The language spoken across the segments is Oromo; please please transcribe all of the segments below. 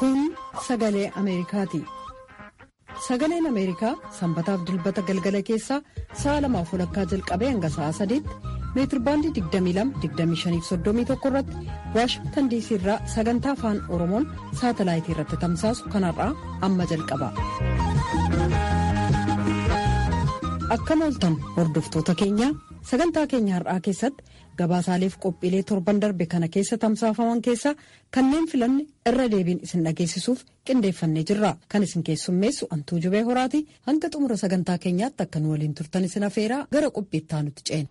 Kun sagalee Ameerikaati. Sagaleen Ameerikaa sanbataaf dilbata galgala keessaa sa'a lamaaf walakkaa jalqabee hanga sa'a sadiitti meetirbaandii 22-25-31 irratti waashingtan diisii irraa sagantaa afaan oromoon saatalaayitii irratti tamsaasu kanarraa amma jalqaba. Akkam ooltan hordoftoota keenya sagantaa keenya har'aa keessatti gabaasaaleef qophiilee torban darbe kana keessa tamsaafaman keessaa kanneen filanne irra deebiin isin dhageessisuuf qindeeffannee jirra kan isin keessummeessu antuu jubee horaati hanga xumura sagantaa keenyaatti akka nu waliin turtan isin afeeraa gara qophiittaa nuti ceena.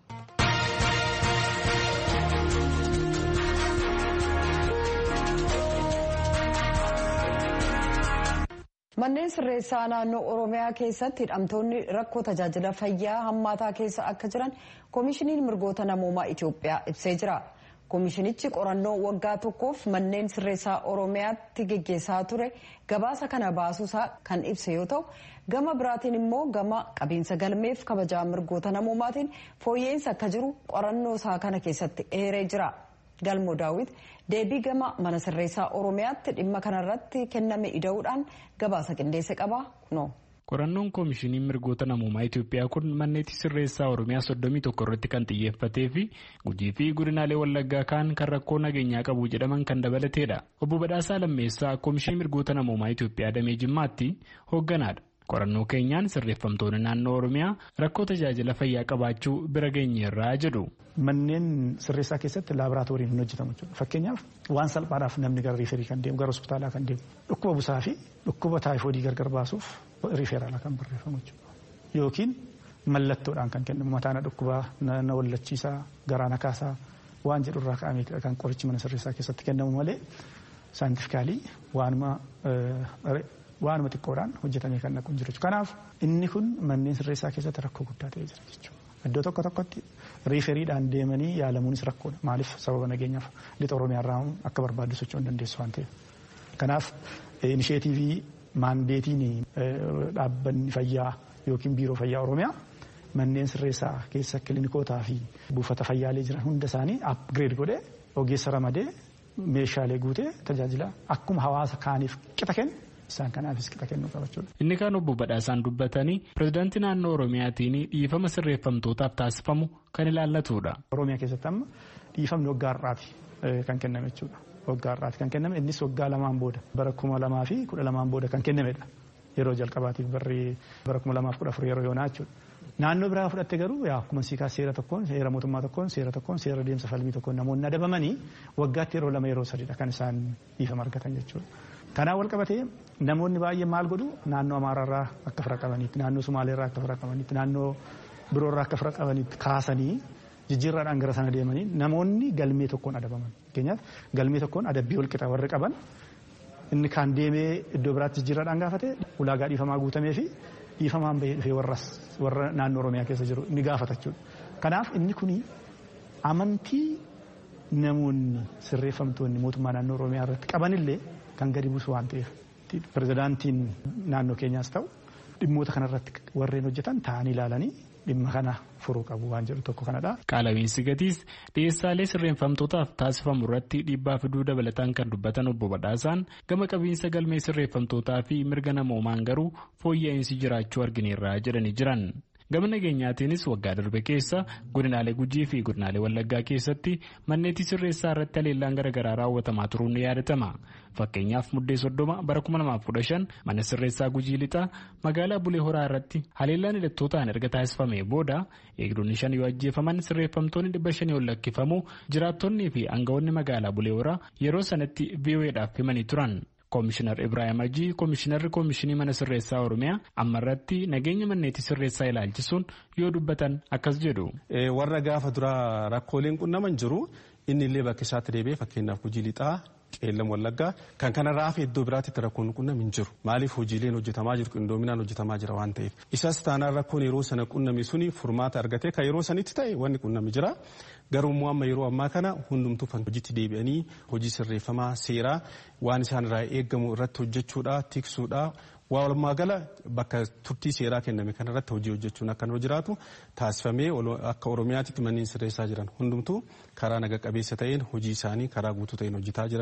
Manneen sirreessaa naannoo Oromiyaa keessatti hidhamtoonni rakkoo tajaajila fayyaa hammaataa keessa akka jiran koomishiniin mirgoota namoomaa Itoophiyaa ibsee jira. Koomishinichi qorannoo waggaa tokkoof manneen sirreessaa Oromiyaatti geggeessaa ture gabaasa kana baasuusaa kan ibse yoo ta'u gama biraatiin immoo gama qabiinsa galmeef kabajaa mirgoota namoomaatiin fooyya'insa akka jiru qorannoo isaa kana keessatti eeree jira. Galmoo daawwit deebii gama mana sirreessaa Oromiyaatti dhimma kanarratti kenname ida'uudhaan gabaasa qindeesse qaba kunoo. Qorannoon Koomishinii Mirgoota Namoomaa Itoophiyaa kun manneetti sirreessaa Oromiyaa soddomii tokko irratti kan xiyyeeffatee fi gujii fi godinaalee Wallaggaa kaan kan rakkoo nageenyaa qabu jedhaman kan dabalateedha. Obbo Badhaasaa Lammeessaa Koomishinii Mirgoota Namoomaa Itoophiyaa Damee Jimmaatti hoogganaadha. Qorannoo keenyaan sirreeffamtoonni naannoo Oromiyaa rakkoo tajaajila fayyaa qabaachuu bira geenyeerraa jedhu. Manneen sirreessaa keessatti laaboraatooriin hin hojjetamu jechuudha. Fakkeenyaaf waan salphaadhaaf namni gara riiferii kan deemu gara hospitaalaa kan deemu dhukkuba busaa fi dhukkuba taayifoodii gargar baasuuf riiferaalaa kan barreeffamu jechuudha. Yookiin mallattoodhaan kan kennamu mataana dhukkubaa na wallachiisaa garaa na kaasaa waan jedhu irraa ka'ameetidha kan qorichi mana sirreessaa keessatti kennamu malee saayintifikaalii waanuma waanuma xiqqoodhaan hojjetamee kan naqu hin jiru. Kanaaf inni kun manneen sirreessaa keessatti rakkoo guddaa ta'ee jira jechuudha. Iddoo tokko tokkotti riiferiidhaan deemanii yaalamuunis rakkoodha. Maaliif sababa nageenyaaf lixa Oromiyaarraa akka barbaaddu socho'uu hin dandeessu waan ta'eef. Kanaaf inisheetiivii maandeetiin dhaabbanni fayyaa yookiin biiroo fayyaa Oromiyaa manneen sirreessaa keessa kilinikootaa fi buufata fayyaalee jiran hunda isaanii apgireed godhee ogeessa ramadee meeshaalee guutee tajaajila akkuma hawaasa kaaniif qixa kennu isaan kanaafis qixa kennuu qabachuudha. Inni kaan obbo Badhaasaan dubbatanii pirezidaantii naannoo Oromiyaatiin dhiifama sirreeffamtootaaf taasifamu kan ilaallatudha. Oromiyaa keessatti amma dhiifamni waggaa har'aati kan kenname jechuudha. Waggaa har'aati kan kenname innis waggaa lamaan booda bara kuma lamaa fi kudha lamaan booda kan kennamedha. Yeroo jalqabaatiif barri bara kuma lamaaf kudha afur yeroo yoonaa jechuudha. Naannoo biraa fudhatte garuu yaa akkuma siikaa seera tokkoon seera mootummaa tokkoon seera tokkoon seera deemsa falmii tokkoon namoonni adabamanii waggaatti yeroo lama yeroo sadiidha kan isaan dhiifama argatan jechuudha. Kanaan wal qabatee namoonni baay'een maal godhu naannoo Amaaraarraa akka fira qabaniitti naannoo Sumaaleerraa akka fira qabaniitti naannoo biroorraa akka fira qabaniitti kaasanii jijjiirraadhaan gara sana deemanii namoonni galmee tokkoon adabaman. Fakkeenyaaf galmee tokkoon adabbii wal qixa warri qaban inni kaan deemee iddoo biraatti jijjiirraadhaan gaafate ulaagaa dhiifamaa guutamee fi dhiifamaan bahee dhufee warras warra naannoo Oromiyaa keessa jiru ni gaafata jechuudha. Kanaaf inni kuni amantii namoonni sirreeffamtoonni mootummaa naannoo Oromiyaa irratti qabanillee kan gadi buusu waan ta'eef pirezidaantiin naannoo keenyaas ta'u dhimmoota kanarratti warreen hojjetan ta'anii ilaalanii dhimma kana furuu qabu waan jedhu tokko kanadha. Qaala'iinsi gatiis dhiyeessaalee sirreeffamtootaaf taasifamu irratti dhiibbaa fiduu dabalataan kan dubbatan obbo Badhaasaan gama qabiinsa galmee sirreeffamtootaa fi mirga namoomaan garuu fooyya'insi jiraachuu argineerra jedhanii jiran. gama nageenyaatiinis waggaa darbe keessa godinaalee gujii fi godinaalee wallaggaa keessatti manneetii sirreessaa irratti haleellaan garaagaraa raawwatamaa turuun ni yaadatama fakkeenyaaf muddee soddoma bara 2015 mana sirreessaa gujii lixaa magaalaa bulee horaa irratti haleellaan hidhattootaan erga taasifamee booda eegdonni shan yoo ajjeefaman sirreeffamtoonni dhibba shanii ol lakkifamu jiraattonnii fi aangawoonni magaalaa bulee horaa yeroo sanatti VOAdhaaf himanii turan. Koomishinar Ibrahim Ajii Koomishinarri Koomishinii Mana Sirreessaa Oromiyaa amma irratti nageenya manneetii sirreessaa ilaalchisuun yoo dubbatan akkas jedhu. Warra gaafa duraa rakkooleen qunnaman jiru inni illee bakka isaatti deebi'ee fakkeenyaaf gujii lixaa qeellam wallaggaa kan kanarraa hafe iddoo biraatti rakkoon qunname hin jiru maaliif hojiileen hojjetamaa jiru qindoominaan hojjetamaa jira waan ta'eef isas taanaan rakkoon yeroo sana qunname suni furmaata argatee kan yeroo sanitti ta'e wanni qunname jira garuu immoo amma yeroo ammaa kana hundumtuu kan hojiitti deebi'anii hojii sirreeffamaa seeraa waan isaan irraa eegamu irratti hojjechuudha tiksuudha walumaa gala bakka turtii seeraa kenname kanarratti hojii hojjechuun akka nu jiraatu taasifamee akka oromiyaatti manneen sirreessaa jiran hundumtuu karaa naga qabeessa ta'een hojii isaanii karaa guutuu ta'een hojjetaa jiranii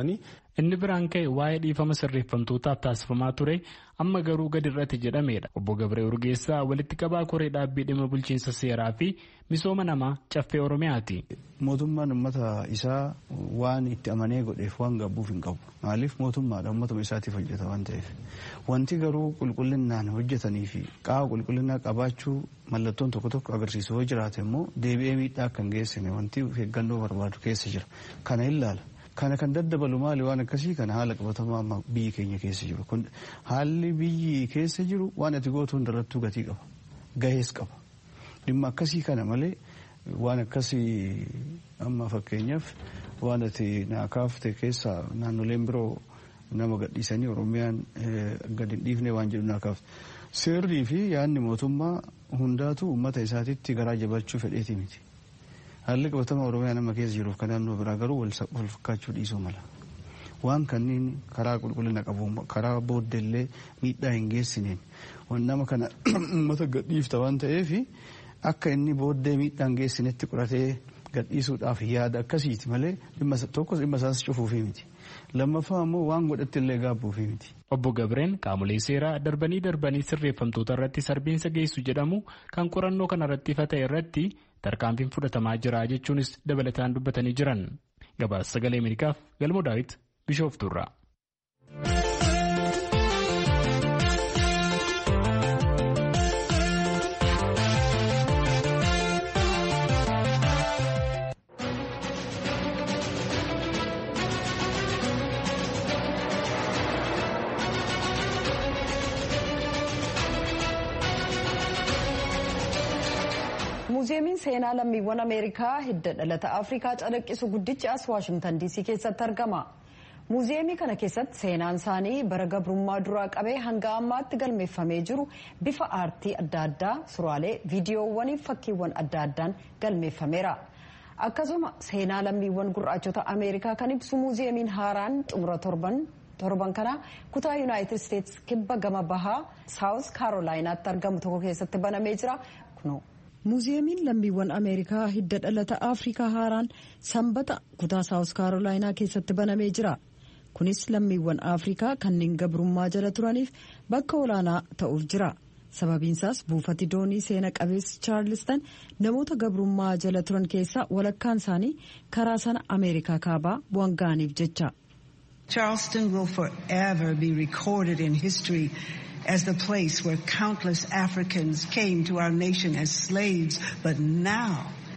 inni biraan ka'e waa'ee dhiifama sirreeffamtootaaf taasifamaa ture amma garuu gadi irratti jedhamedha obbo Gabree Urgeessaa walitti qabaa koree dhaabbii dhimma bulchiinsa seeraa fi misooma namaa caffee oromiyaati. Mootummaan uummata isaa waan itti amanee godheef waan gabbuuf hin qabu maaliif mootummaadha uummatuma isaatiif hojjeta waan ta'eef wanti garuu qulqullinaan hojjetanii fi qaama qulqullinnaa qabaachuu mallattoon tokko tokko agarsiisu yoo jiraate immoo deebi'ee miidhaa akka hin geessine wanti eeggannoo barbaadu keessa jira kana ilaala. Kana kan daddabalu maali waan akkasii kana haala qabatamaa amma biyyi keenya keessa jiru. Kun haalli biyyi keessa jiru waan ati gootu hundarrattuu gatii qaba. Gahees qaba. Dhimma akkasii kana malee waan akkasii amma fakkeenyaaf waan ati naa kaafte keessaa naannoleen biroo nama gadhiisanii Oromiyaan gadi hin dhiifne waan jedhu naa kaafte. Seerrii fi yaadni mootummaa hundaatu uummata isaatitti garaa jabachuu fedheeti miti. Haalli qabatama Oromiyaa nama keessa jiruuf kan naannoo biraa garuu wal fakkaachuu dhiisuu mala. Waan kanneen karaa qulqullina qabu karaa booddeellee miidhaa hin geessineen nama kana uummata gadhiifta waan ta'eef akka inni booddee miidhaa hin geessinetti qoratee gadhiisuudhaaf yaada akkasiiti malee tokkos dhimma isaas cufuufii miti. Lammaffaa immoo waan godhatti illee gaabbuufii miti. Obbo Gabreen qaamolee seeraa darbanii darbanii sirreeffamtoota irratti sarbiinsa geessu jedhamu kan qorannoo kana irratti ifa ta'e irratti tarkaanfiin fudhatamaa jira jechuunis dabalataan dubbatanii jiran. Gabaasa sagalee Ameerikaaf galmoo daawit Bishooftuurraa. muuziyeemiin seenaa lammiiwwan ameerikaa hidda dhalata afrikaa calaqqisu guddichi as waashimtan diisii keessatti argama muuziyeemii kana keessatti seenaan isaanii bara gabrummaa duraa qabee hanga ammaatti galmeeffamee jiru bifa aartii adda addaa suuraalee viidiyoowwanii fakkiiwwan adda addaan galmeeffameera akkasuma seenaa lammiiwwan gurraachota ameerikaa kan ibsu muuziyeemiin haaraan xumura torban torban kana kutaa yuunaayitid isteetsi kibba gama bahaa saawus kaarolaayinaatti argamu tokko keessatti banamee jira kuno. muuziyeemiin lammiiwwan ameerikaa hidda dhalata afrikaa haaraan sanbata kutaa saawus kaarolaayinaa keessatti banamee jira kunis lammiiwwan afrikaa kanneen gabrummaa jala turaniif bakka olaanaa ta'uuf jira sababiinsaas buufati doonii seena qabeessi chaarlistan namoota gabrummaa jala turan keessaa walakkaan isaanii karaa sana ameerikaa kaabaa bu'an ga'aniif jecha. Charleston will forever be recorded in history as the place where countless Africans came to our nation as slaves, but now.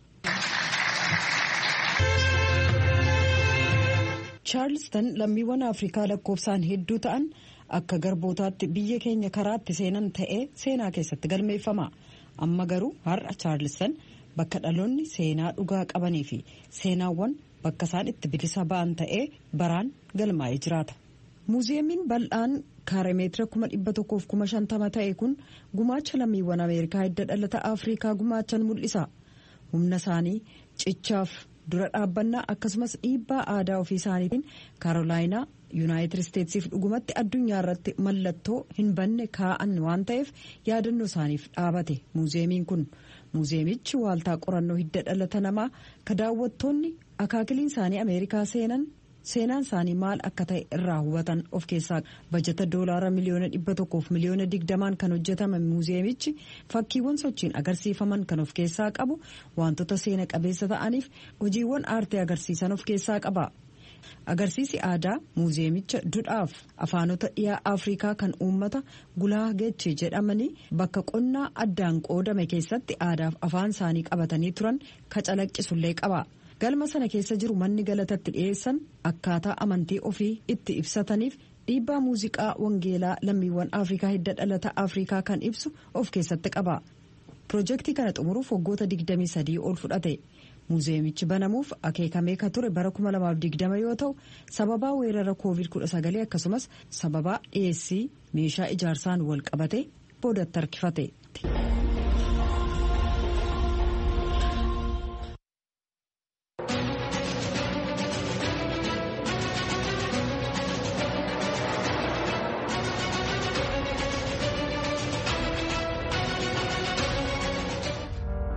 Charleston lammiiwwan Afrikaa lakkoofsaan hedduu ta'an akka garbootaatti biyya keenya karaatti seenan ta'ee seenaa keessatti galmeeffama. Amma garuu har'a Charleston bakka dhaloonni seenaa dhugaa qabanii fi seenaawwan bakka isaan itti bilisa ba'an ta'ee baraan galmaa'ee jiraata. muuziyeemiin bal'aan kaaremeetira kuma dhibba tokkoof kuma shantama ta'e kun gumaacha lammiiwwan ameerikaa hidda dhalata afrikaa gumaachan mul'isa humna isaanii cichaaf dura dhaabbannaa akkasumas dhiibbaa aadaa ofii isaaniitiin kaarolaayinaa yuunaayitid isteetsiif dhugumatti addunyaa irratti mallattoo hin banne kaa'an waan ta'eef yaadannoo isaaniif dhaabate muuziyeemiin kun muuziyeemichi waaltaa qorannoo hidda dhalata namaa ka daawwattoonni akaakiliin isaanii ameerikaa seenan. seenaan isaanii maal akka ta'e irraa hubatan of keessaa bajata doolaara miliyoona dhibba tokkoof miliyoona digdamaan kan hojjetame muuziyeemichi fakkiiwwan sochiin agarsiifaman kan of keessaa qabu wantoota seena qabeessa ta'aniif hojiiwwan aartee agarsiisan of keessaa qaba. agarsiisi aadaa muuziyeemicha dudhaaf afaanota dhiyaa afrikaa kan uummata gulaa geechee jedhamanii bakka qonnaa addaan qoodame keessatti aadaaf afaan isaanii qabatanii turan ka calaqqisullee qaba. galma sana keessa jiru manni galatatti dhiyeessan akkaataa amantii ofii itti ibsataniif dhiibbaa muuziqaa wangeelaa lammiiwwan afrikaa hidda dhalata afrikaa kan ibsu of keessatti qaba pirojektii kana xumuruuf waggoota 23 ol fudhate muuziyeemichi banamuuf akeekamee ka ture bara 2020 yoo ta'u sababaa weerara covid 19 akkasumas sababaa dhiyeessii meeshaa ijaarsaan wal qabate boodatti harkifate.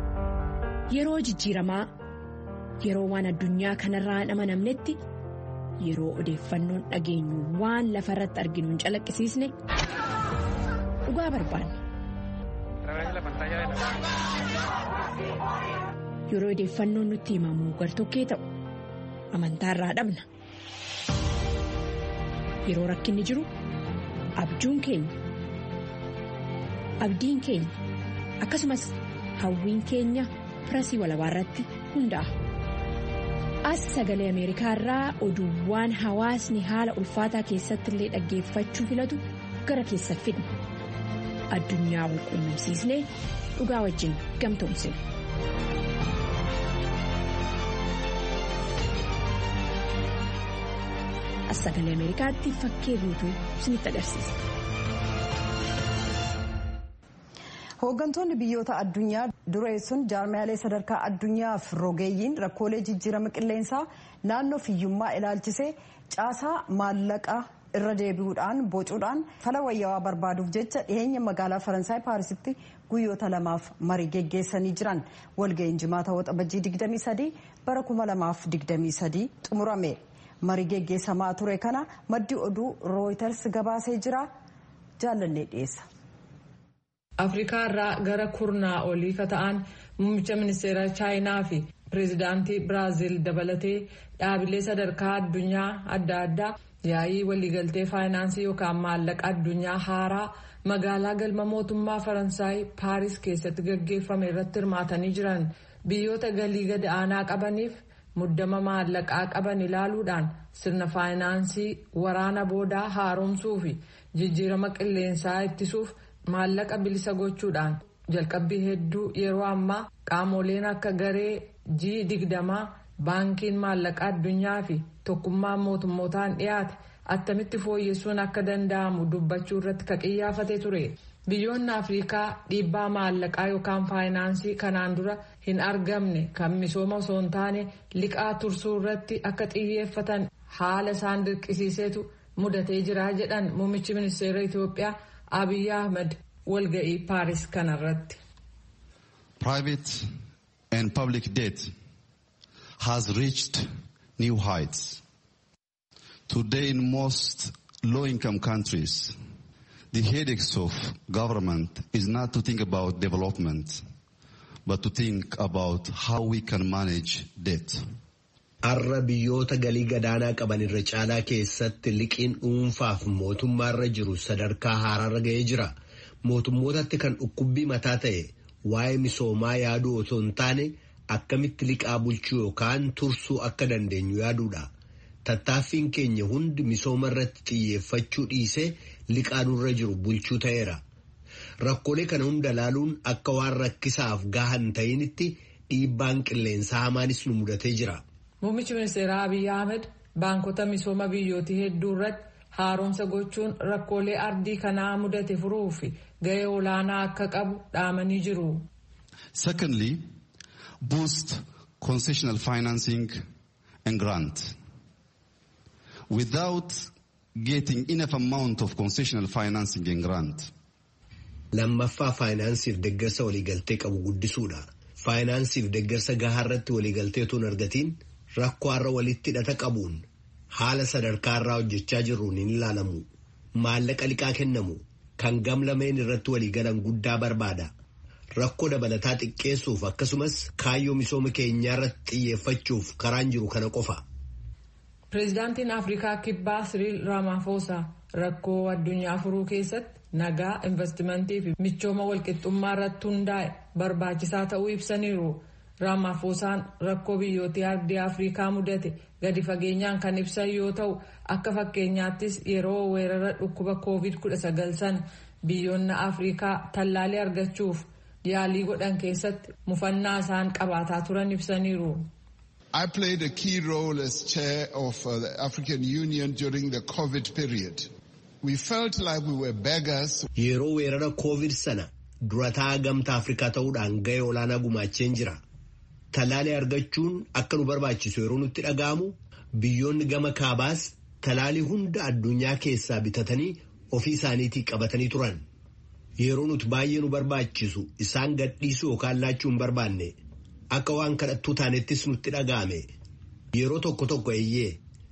Yeroo jijjiiramaa yeroo waan addunyaa kanarraa hin amanamnetti yeroo odeeffannoon dhageenyu waan lafa irratti arginu hin calaqqisiisne dhugaa barbaanna. Yeroo odeeffannoon nutti himamu gartokkee ta'u amantaa irraa dhabna. Yeroo rakkinni jiru abjuun keenya abdiin keenya akkasumas hawwiin keenya pirasii walabaa irratti hundaa'a. As sagalee Ameerikaa irraa oduuwwan hawaasni haala ulfaataa keessatti illee dhaggeeffachuu filatu gara keessa fidna. Addunyaa wal quunnamsiisnee dhugaa wajjin gamtoomsina. As sagalee Ameerikaatti fakkee guutuu isinitti agarsiisa. Hooggantoonni biyyoota addunyaa dureessuun jaarmiyaalee sadarkaa addunyaaf rogeeyyiin rakkoolee jijjiirama qilleensaa naannoo fiyyummaa ilaalchisee caasaa maallaqaa irra deebi'uudhaan bocuudhaan fala wayyaawaa barbaaduuf jecha dhiyeenya magaalaa faransaay paarisitti guyyoota lamaaf marii geggeessanii jiran walga'iin jimaata waxabajjii 23 bara 2023 xumurame marii geggeessamaa ture kana maddi oduu rooyiters gabaasee jira jaalannee dhiyeessa. afrikaa irraa gara kurnaa olii ka ta'an muummicha ministeera chaayinaa fi pireezidaantii biraaziil dabalatee dhaabilee sadarkaa addunyaa adda addaa yaa'ii waliigaltee faayinaansii yookaan maallaqa addunyaa haaraa magaalaa galma mootummaa faransaay paaris keessatti gaggeeffame irratti hirmaatanii jiran biyyoota galii gad aanaa qabaniif muddama maallaqaa qaban ilaaluudhaan sirna faayinaansii waraana boodaa haaromsuu fi jijjiirama qilleensaa ittisuuf. maallaqa bilisa gochuudhaan jalqabbii hedduu yeroo ammaa qaamoleen akka garee g digdamaa baankiin maallaqa addunyaa fi tokkummaan mootummootaan dhiyaate attamitti fooyyessuun akka danda'amu dubbachuu irratti ka qiyyaafate ture biyyoonni afriikaa dhiibbaa maallaqaa yookaan faayinaansii kanaan dura hin argamne kan misooma osoo hin taane liqaa tursuu irratti akka xiyyeeffatan haala isaan dirqisiisetu mudatee jira jedhan muummichi ministeera itiyoophiyaa. Abiy Ahmed walga'ii Paaris kanarratti. Private and public debt has reached new heights. Today in most low-income countries, the headaches of government is not to think about development, but to think about how we can manage debt. Har'a biyyoota galii gadaanaa qaban irra caalaa keessatti liqiin dhuunfaaf mootummaarra jiru sadarkaa haaraarra ga'ee jira. Mootummootatti kan dhukkubbii mataa ta'e waa'ee misoomaa yaaduu otoo hin taane akkamitti liqaa bulchuu yookaan tursuu akka dandeenyu yaaduudha. Tattaaffiin keenya hundi misooma irratti xiyyeeffachuu dhiisee liqaa nurra jiru bulchuu ta'eera. Rakkoolee kana hunda laaluun akka waan rakkisaaf gahan ta'initti dhiibbaan qilleensaa hamaanis nu mudatee jira. Muummichi ministeeraa Abiy Ahmed baankota misooma biyyootii hedduu irratti haaromsa gochuun rakkoolee ardii kanaa mudate furuuf gahee olaanaa akka qabu dhaamanii jiru. Secondly, boost concessional financing and grant. Without getting enough amount of concessional financing and grant. Lammaffaa faayinaansiif deeggarsa waliigaltee qabu guddisuudha. Faayinaansiif deeggarsa gahaa irratti waliigaltee otoo hin argatiin rakkoo har'a walitti hidhata qabuun haala sadarkaa irraa hojjechaa jirruun hin ilaalamu. Maallaqa liqaa kennamu kan gamlameen irratti waliigalan guddaa barbaada. Rakkoo dabalataa xiqqeessuuf akkasumas kaayyoo misooma keenyaa irratti xiyyeeffachuuf karaan jiru kana qofa. Pireezidaantiin Afrikaa Kibbaa Siriil Ramaphosa rakkoo addunyaa furuu keessatti nagaa investimentii fi michooma walqixxummaa irratti hundaa'e barbaachisaa ta'uu ibsaniiru. Ramaphoosaan rakkoo biyyootii ardii Afrikaa mudate gadi fageenyaan kan ibsan yoo ta'u akka fakkeenyaattis yeroo weerara dhukkuba COVID-19 sana biyyoonni Afrikaa tallaalii argachuuf yaalii godhan keessatti mufannaa isaan qabaataa turan ibsaniiru. I played a key role as chair of uh, the African Union during the COVID period. We felt like we were beggars. Yeroo weerara COVID sana durataa gamtaa Afrikaa ta'uudhaan gahee olaanaa gumaacheen jira. Talaalii argachuun akka nu barbaachisu yeroo nutti dhaga'amu biyyoonni gama kaabaas talaalii hunda addunyaa keessaa bitatanii ofii isaaniitii qabatanii turan. Yeroo nuti baay'ee nu barbaachisu isaan gadhiisuu yookaan laachuu hin barbaanne akka waan kadhattuu taanettis nutti dhaga'ame. Yeroo tokko tokko eeyyee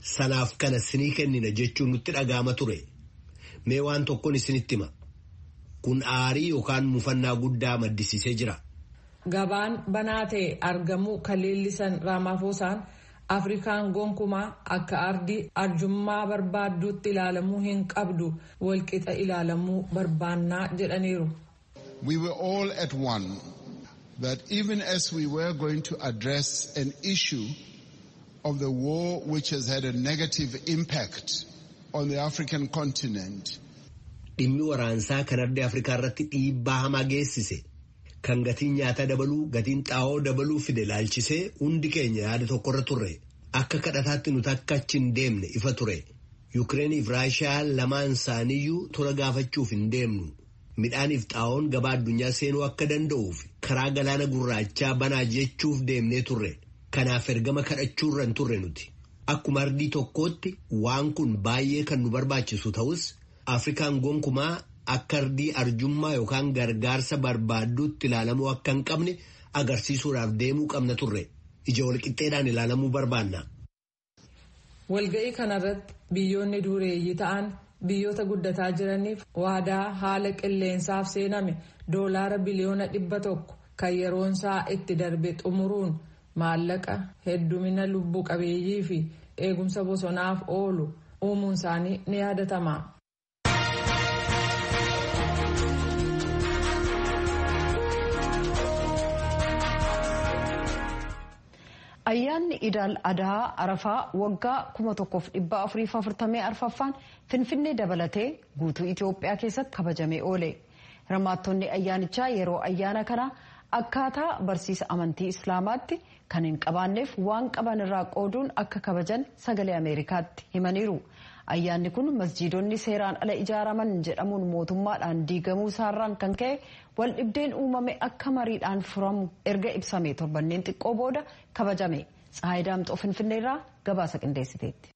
sanaaf kana sinii kennina jechuun nutti dhaga'ama ture. Mee waan tokkoon isinitti hima. Kun aarii yookaan mufannaa guddaa maddisiisee jira. Gabaan banaa ta'e argamuu kan leellisan Raamafoosaan Afrikaan gonkumaa akka ardii arjummaa barbaadduutti ilaalamuu hin qabdu walqixa ilaalamuu barbaannaa jedhaniiru. We were all at one that even as we were going to address an issue of the war which has had a negative impact on the African continent. Dhimmi waraansaa kan ardii Afrikaa irratti dhiibbaa hamaa geessise. Kan gatiin nyaataa dabaluu gatiin xaa'oo dabaluu fide laalchisee hundi keenya yaada tokkorra turre akka kadhataatti nuti akka achi hin deemne ifa ture Yukireeniif Raashiyaa lamaan isaaniiyyuu tola gaafachuuf hin deemnu midhaaniif xaa'oon gabaa addunyaa seenuu akka danda'uuf karaa galaana gurraachaa banaa jechuuf deemnee turre kanaaf ergama kadhachuurra hin turre nuti akkuma ardii tokkootti waan kun baay'ee kan nu barbaachisu ta'us Afrikaan gonkumaa. Akka ardii arjummaa yookaan gargaarsa barbaadduutti ilaalamuu akka hin qabne agarsiisuudhaaf deemuu qabna turre ija walqixxeedhaan ilaalamuu barbaanna. Walga'ii kanarratti biyyoonni dureeyyii ta'an biyyoota guddataa jiraniif waadaa haala qilleensaaf seename doolaara biliyoona dhibba tokko kan yeroonsaa itti darbe xumuruun maallaqa heddumina lubbuu qabeeyyii fi eegumsa bosonaaf oolu uumuun isaanii ni yaadatama. ayyaanni idaal adaa arafaa waggaa 1444ffaan finfinnee dabalatee guutuu itiyoophiyaa keessatti kabajamee oole hirmaattonni ayyaanichaa yeroo ayyaana kanaa akkaataa barsiisa amantii islaamaatti kan hin qabaanneef waan qaban irraa qooduun akka kabajan sagalee ameerikaatti himaniiru ayyaanni kun masjiidonni seeraan ala ijaaraman jedhamuun mootummaadhaan diigamuu isaarraan kan ka'e wal dhibdeen uumame akka mariidhaan furamu erga ibsame torbanneen xiqqoo booda kabajame tsahayi daamxoo finfinneerraa gabaasa qindeessiteetti.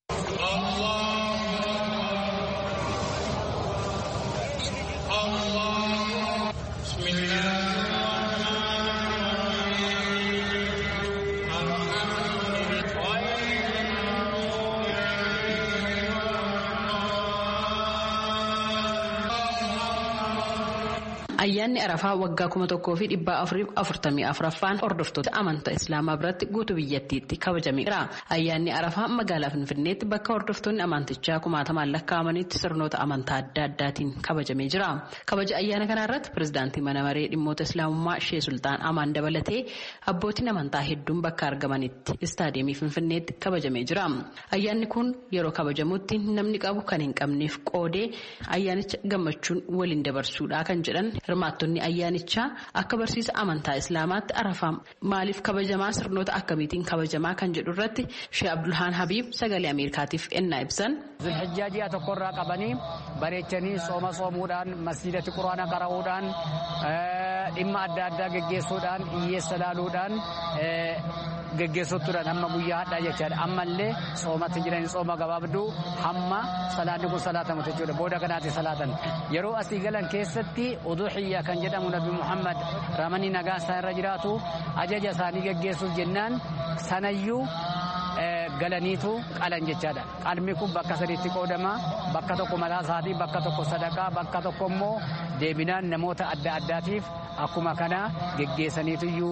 Ayyaanni Arafaa waggaa kuma tokkoo fi dhibbaa afurii afurtamii afuraffaan hordoftoota amantaa Islaamaa biratti guutuu biyyattiitti kabajameera. Ayyaanni Arafaa magaalaa Finfinneetti bakka hordoftoonni amantichaa kumaatamaan lakkaa'amanitti sirnoota amantaa adda addaatiin kabajamee jira. Kabaja ayyaana kana irratti pirezidaantii mana maree dhimmoota Islaamummaa Shee Sultaan Amaan dabalatee abbootiin amantaa hedduun bakka argamanitti istaadiyeemii Finfinneetti kabajamee jira. Ayyaanni kun yeroo kabajamutti namni qabu kan hin qabneef qoodee ayyaanicha gammachuun waliin dabarsuudha kan jedhan hirmaattonni ayyaanichaa akka barsiisa amantaa islaamaatti arafaa maaliif kabajamaa sirnoota akkamiitiin kabajamaa kan jedhu irratti shee abdulhaan habiib sagalee ameerikaatiif ennaa ibsan. zulhijjaa ji'a tokkorraa qabanii bareechanii sooma soomuudhaan masjidatti quraana qara'uudhaan dhimma adda addaa geggeessuudhaan hiyyeessa laaluudhaan geggeessottuudhaan hamma guyyaa hadhaa jechaadha ammallee soomatti jiranii sooma gabaabduu hamma salaanni kun salaatamu jechuudha booda kanaatti salaatan yeroo asii galan keessatti uduxiyya kan jedhamu nabi muhammad ramanii nagaan isaa irra jiraatu ajaja isaanii geggeessuuf jennaan sanayyuu galaniitu qalan jechaadha qalmi kun bakka sadiitti qoodama bakka tokko mataa isaatii bakka tokko sadaqaa bakka tokko immoo deebinaan namoota adda addaatiif akkuma kana geggeessaniituyyuu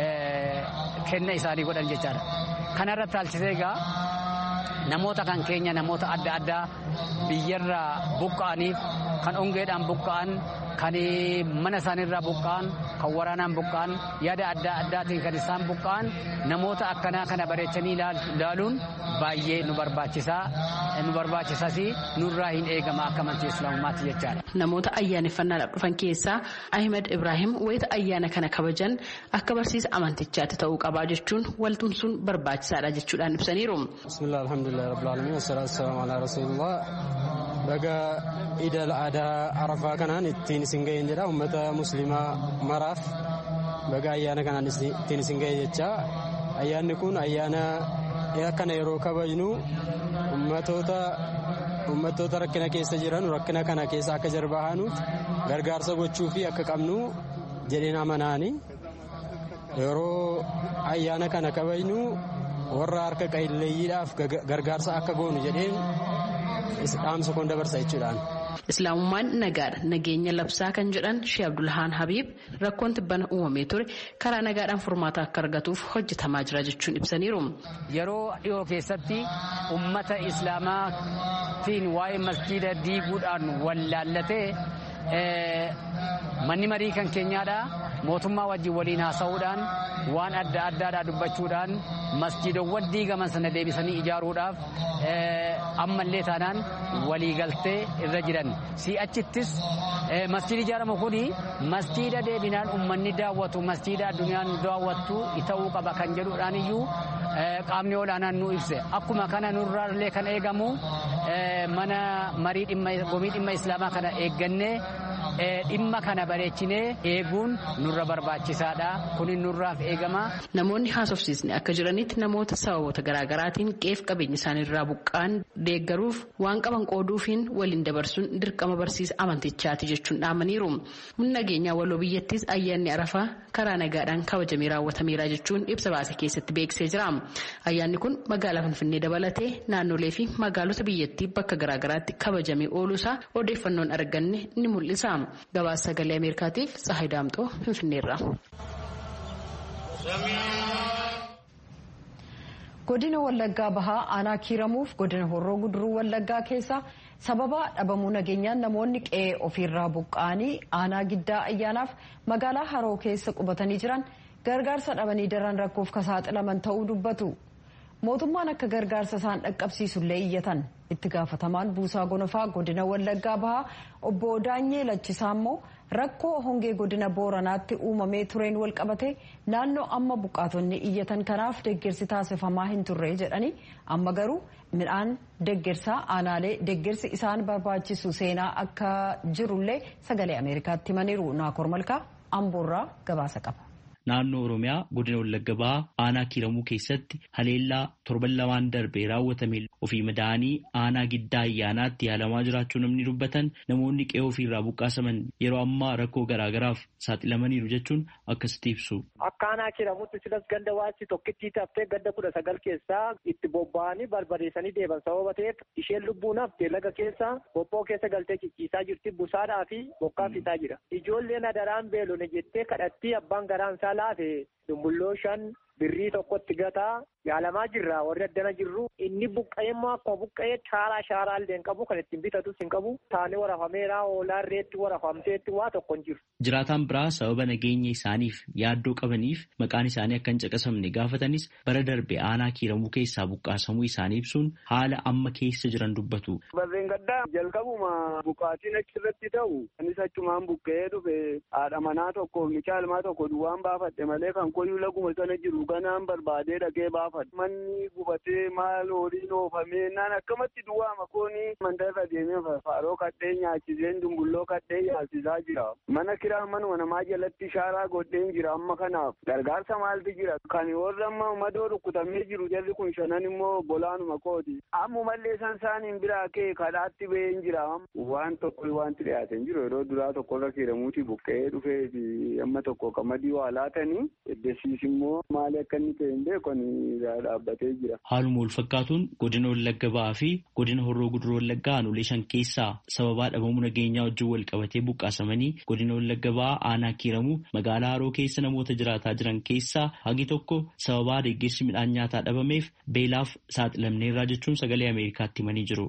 kenna isaanii godhan jechaadha kanarratti haalchisee egaa namoota kan keenya namoota adda addaa biyyarraa buqqa'aniif kan ongeedhaan buqqa'an kan mana isaaniirraa buqqa'an kan waraanaan buqqa'an yaada adda addaatiin kan isaan buqqa'an namoota akkanaa kana bareechanii ilaaluun baay'ee nu barbaachisaa nu barbaachisas nurraa hin eegama akka amantii islaamummaatti jechaadha. Namoota ayyaaneffannaadhaaf dhufan keessaa Ahmed Ibrahim wayita ayyaana kana kabajan akka barsiisa amantichaatti ta'uu qabaa jechuun waltumsuun barbaachisaadha jechuudhaan ibsaniiru. Bismillah alhamdulillah rabbil alamin wassalaatu wassalamu ala rasulillah baga idal aadaa arafaa kanaan ittiin isin ga'een jedha ummata muslimaa maraaf baga ayyaana kanaan ittiin isin ga'e jecha ayyaanni kun ayyaana akkana yeroo kabajnu ummatoota ummattoota rakkina keessa jiran rakkina kana keessa akka jarbaahanuuf gargaarsa gochuu fi akka qabnu jedheen amanaani yeroo ayyaana kana kabajnu warra harka qalleeyyiidhaaf gargaarsa akka goonu jedheen dhaamsa kun dabarsa jechuudhaan. Islaamummaan nagaadha nageenya labsaa kan jedhan Shee Abdulhaan Habiib rakkoon tibbana uumamee ture karaa nagaadhaan furmaata akka argatuuf hojjetamaa jira jechuun ibsaniiru. Yeroo dhiyoo keessatti ummata islaamaatiin waa'ee masjiida diiguudhaan wallaallatee manni marii kan keenyaadha mootummaa wajjin waliin haasa'uudhaan waan adda addaadhaa dubbachuudhaan masjiidowwan diigaman sana deebisanii ijaaruudhaaf ammallee taanaan waliigaltee irra jiran si'achittis masjiidi ijaaramu kuni masjiida deebinaan ummanni daawwatu masjiida addunyaan daawwattu ta'uu qaba kan jedhuudhaan iyyuu qaamni olaanaan nu ibse akkuma kana nurraallee kan eegamu mana marii gomii dhimma islaamaa kana eeggannee dhimma kana bareechinee eeguun nurra barbaachisaadha kunin nurraaf eegama. Namoonni haasofsiisni akka jiranitti namoota sababoota garaagaraatiin qeef qabeenya isaaniirraa buqqaan deeggaruuf waan qaban qooduufiin waliin dabarsuun dirqama barsiisa amantichaati jechuun dhaamaniiru. Humna nageenyaa waloo biyyattis ayyaanni arafaa karaa nagaadhaan kabajamee raawwatameera jechuun ibsa baase keessatti beeksisee jira. Ayyaanni kun magaalaa Finfinnee dabalatee naannolee fi magaalota biyyattii bakka garaagaraatti kabajamee ooluusaa odeeffannoon arganne ni mul'isa. Gabaasa sagalee Ameerikaatiif Tsahayi Daamxoo Finfinneerra. Godina Wallaggaa Bahaa aanaa kiiramuuf godina Horroo Guduruu Wallaggaa keessa sababa dhabamuu nageenyaan namoonni qe'ee ofiirraa buqqa'anii aanaa giddaa ayyaanaaf magaalaa Haroo keessa qubatanii jiran gargaarsa dhabanii daran rakkoof saaxilaman ta'uu dubbatu. Mootummaan akka gargaarsa isaan dhaqqabsiisullee iyyatan itti gaafatamaan buusaa gonofaa godina Wallaggaa Bahaa obbo Daanyee Lachisaa immoo rakkoo hongee godina Booranaatti uumamee tureen walqabate naannoo amma buqqaatonni iyyatan kanaaf deeggarsi taasifamaa hin turre jedhanii amma garuu midhaan deeggarsaa aanaalee deeggarsi isaan barbaachisu seenaa akka jirullee sagalee Ameerikaatti himaniiru Naakoor Malkaa Amboorraa gabaasa qaba. Naannoo Oromiyaa godina Wallagga Bahaa aanaa kiiramuu keessatti haleellaa torban lamaan darbee raawwatame ofii madaa'anii aanaa giddaa ayyaanaatti yaalamaa jiraachuu namni dubbatan namoonni qe'ee ofiirraa buqqaasaman yeroo ammaa rakkoo garaagaraaf saaxilamaniiru jechuun akkasitti ibsu. Akka aanaa kiiramuutti silas ganda waasi tokkittii taftee ganda kudha sagal keessaa itti bobba'anii barbadeessanii deeban sababa ta'eef isheen lubbuun haftee laga keessa bobboo keessa galtee cicciisaa jirti busaadhaa fi bokkaa fitaa jira. Ijoolleen adaraan beelone jettee kadhattii abbaan garaan isaa laafe dumbulloo shan birrii tokkotti gataa yaalamaa jirra warri addana jirru inni buqqa'ee immoo akkuma buqqa'ee shaaraa shaaraa illee hin qabu kan ittiin bitatus hin qabu taanee warafameera oolaan reetti warafamteetti waa tokko hin jiru. Jiraataan biraa sababa nageenya isaaniif yaaddoo qabaniif maqaan isaanii akka hin caqasamne gaafatanis bara darbe aanaa kiiramuu keessaa buqqaasamuu isaanii ibsuun haala amma keessa jiran dubbatu. Barreen gaddaa jalqabuma buqqaatiin achirratti ta'u anis achumaan buqqa'ee dhufe haadha manaa tokko mucaa ilmaa tokko duwwaan baafadhe malee kan koyyuu laguma sana jiru ganaan barbaadee dhaqee baafadhe. Manni gubatee maal horiin oofamee naan akkamatti duwwaa makoonii mandarra deemee faaroo kadhee nyaachiseen dumbulloo kadhee nyaasisaa jira. Mana kiraa manuma namaa jalatti shaaraa godheen jira amma kanaaf gargaarsa maaltu jira. Kan warra amma madoo rukkutamee jiru jarri kun shanan immoo bolaanuma kooti. Ammumallee san isaaniin biraa kee kadhaatti ba'een jira. Waan tokko wanti dhiyaateen jiru yeroo duraa tokkorra kiiramuuti buqqee dhufee fi amma tokko qamadii waa laatanii eddesiis immoo maali akka inni ta'e hin beekan dhaabbatee jira. Haaluma wal fakkaatuun godina Wallagga Ba'aa fi godina Horroo Guduroo Wallaggaa aanolee shan keessaa sababaa dhabamuu nageenyaa wajjin wal qabatee buqqaasamanii godina Wallagga Ba'aa aanaa kiiramuu magaalaa Haroo keessa namoota jiraataa jiran keessaa hagi tokko sababaa deeggarsi midhaan nyaataa dhabameef beelaaf saaxilamneerraa jechuun sagalee Ameerikaatti himanii jiru.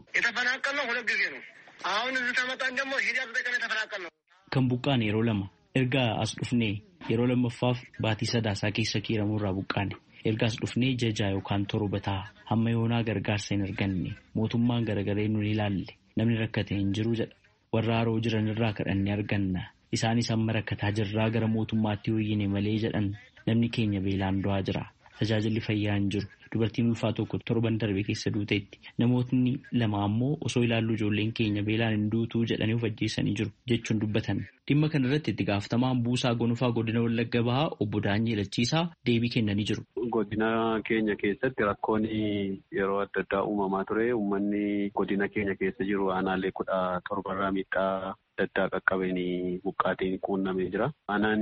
Kan buqqaan yeroo lama erga as dhufnee yeroo lammaffaaf baatii sadaasaa keessa kiiramuurraa buqqaane. erga as dhufnee jajaa yookaan torba ta'a hamma yoonaa gargaarsa hin arganne mootummaan garagaree nu ilaalle namni rakkate hin jiru jedha warra haroo jiran irraa kadhannee arganna isaanis amma rakkataa jirraa gara mootummaatti hooyyine malee jedhan namni keenya beelaan du'aa jira tajaajilli fayyaa hin jiru dubartiin ulfaa tokko torban darbe keessa duuteetti namootni lama ammoo osoo ilaallu ijoolleen keenya beelaan hin duutuu jedhanii of ajjeessanii jiru jechuun dubbatan dhimma kana irratti itti gaafatamaan buusaa gonfaa godina wallagga bahaa obbo Daanyee Lachiisaa deebii kennanii jiru. Godina keenya keessatti rakkoon yeroo adda addaa uumamaa ture. Uummanni godina keenya keessa jiru aanaalee kudha torbarraa miidhaa adda addaa qaqqabeen buqqaatiin quunnamee jira. Aanaan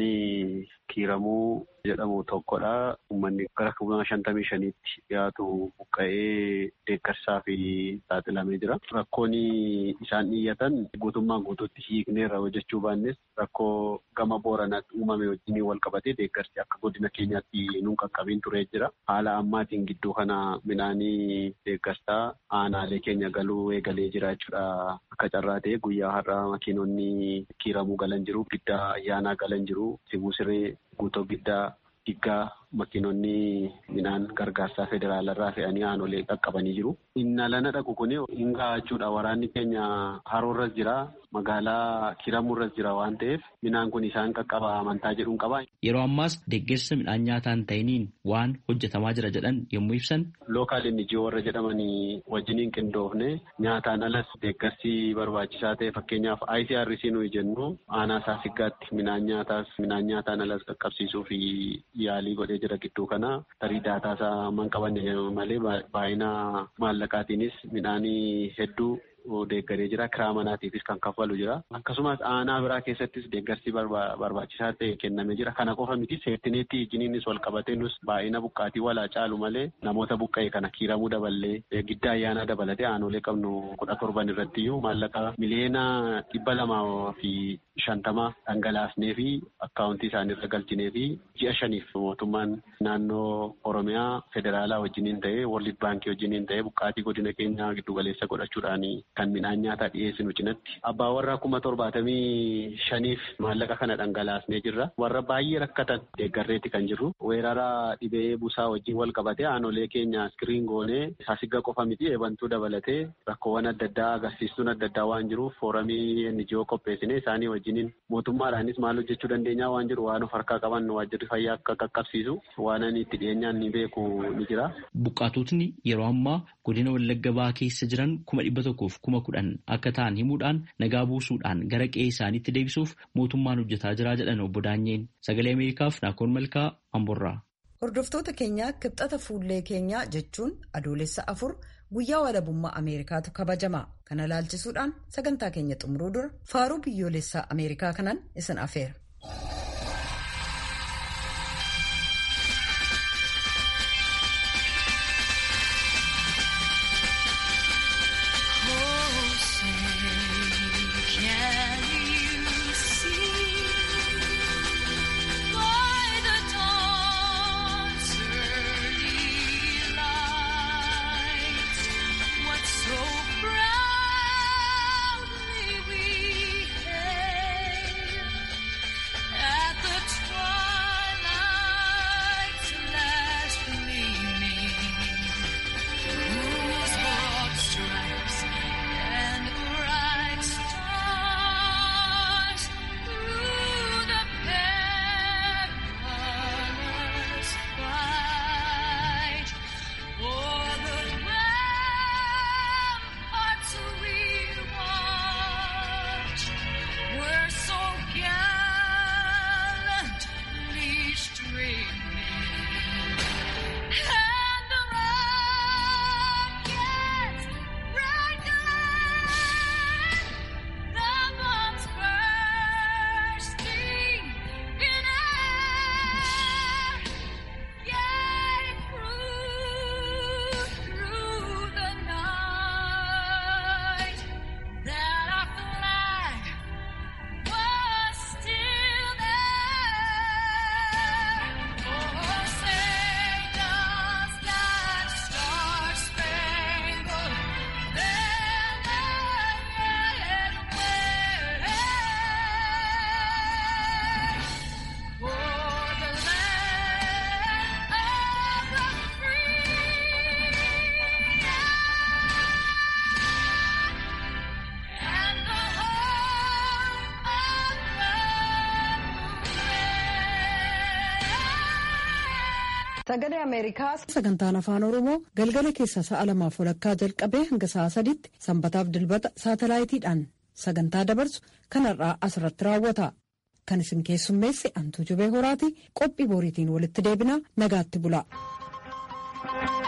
kiiramuu jedhamu tokkodha. Uummanni gara kuma shantamii shaniitti dhiyaatu buqqa'ee deeggarsaa fi saaxilamee jira. Rakkoon isaan dhiyyatan guutummaan guutuutti hiikneerra hojjechuu baannes rakkoo gama booranaatti uumame wajjin wal qabatee deeggarsi akka godina keenyaatti nuun qaqqabiin turee jira. Haala ammaatiin gidduu kana midhaanii deeggarsaa aanaalee keenya galuu eegalee jira jechuudha. Akka carraa ta'e guyyaa har'aa makiinonni kiiramuu galan jiru, giddaa ayyaanaa galan jiru, sibuu siree guutoo giddaa diggaa makiinonni midhaan gargaarsaa federaalarraa fe'anii aanolee qaqqabanii jiru. Inni lana dhaqu kun hin gahaa jechuudha. Waraanni keenya haroorras jira. Magaalaa kiramuurras jira waan ta'eef midhaan kun isaan qaqqaba amantaa jedhuun qaba. Yeroo ammaas deeggarsa midhaan nyaataa hin ta'iniin waan hojjetamaa jira jedhan yommuu ibsan. Lookaal injii warra jedhamanii wajjiniin qindoofne nyaataan alas deeggarsi barbaachisaa ta'e fakkeenyaaf ICRC nuyi jennu aanaa saasiggaatti midhaan nyaataas midhaan nyaataan alas qaqqabsiisuu fi yaalii godhee jira gidduu kana tarii daataasaa man qabanne malee baay'ina maallaqaatiinis midhaanii hedduu deeggaree jira kiraa manaatiifis kan kaffalu jira akkasumas aanaa biraa keessattis deeggarsi barbaachisaa ta'e kennamee jira kana qofa miti seertineetti ijiniinis wal qabatee nus baay'ina buqqaatii walaa caalu malee namoota buqqa'e kana kiiramuu daballee giddaa ayyaanaa dabalatee aanolee qabnu kudha torban irratti iyyuu maallaqa miliyoona dhibba lamaa fi shantama dhangalaasnee fi akkaawuntii isaaniirra galchinee fi ji'a shaniif mootummaan naannoo oromiyaa federaalaa wajjiniin ta'ee world baankii wajjiniin ta'ee buqqaatii godina keenyaa giddugaleessa godhachuudhaan kan midhaan nyaataa dhiyeessinu cinatti abbaa warraa kuma torbaatamii shaniif maallaqa kana dhangalaasnee jirra warra baay'ee rakkatan deeggarreetti kan jirru weerara dhibee busaa wajjin wal qabatee aanolee keenya iskiriin goonee saasigga qofa miti eebantuu dabalatee rakkoowwan adda addaa agarsiistuun adda addaa waan jiruuf fooramii NGO qopheessine isaanii wajjiniin mootummaadhaanis maal hojjechuu dandeenyaa waan jiru waan of harkaa qaban waajjirri fayyaa akka qaqqabsiisu waan ani itti dhiyeenyaan ni beeku ni jira. Buqqaatotni yeroo ammaa godina Wallagga Bahaa keessa jiran kuma dhibba tokkoof kuma kudhan akka ta'an himuudhaan nagaa buusuudhaan gara qe'ee isaaniitti deebisuuf mootummaan hojjetaa jira jedhan obbo Daanyeen sagalee Ameerikaaf Naakoon Malkaa Amborraa. Hordoftoota keenyaa kibxata fuullee keenyaa jechuun adoolessa afur guyyaa walabummaa Ameerikaatu kabajama. Kana laalchisuudhaan sagantaa keenya xumuruu dura faaruu biyyoolessaa Ameerikaa kanaan isin afeera. Sagalee Ameerikaa sagantaan afaan Oromoo galgala keessa sa'a lamaaf walakkaa jalqabee hanga sa'a sadiitti sanbataaf dilbata saatalaayitiidhaan sagantaa dabarsu kanarraa asirratti raawwata. Kan isin keessummeesse Antuu Jubee Horaati qophii boriitiin walitti deebinaa nagaatti bula.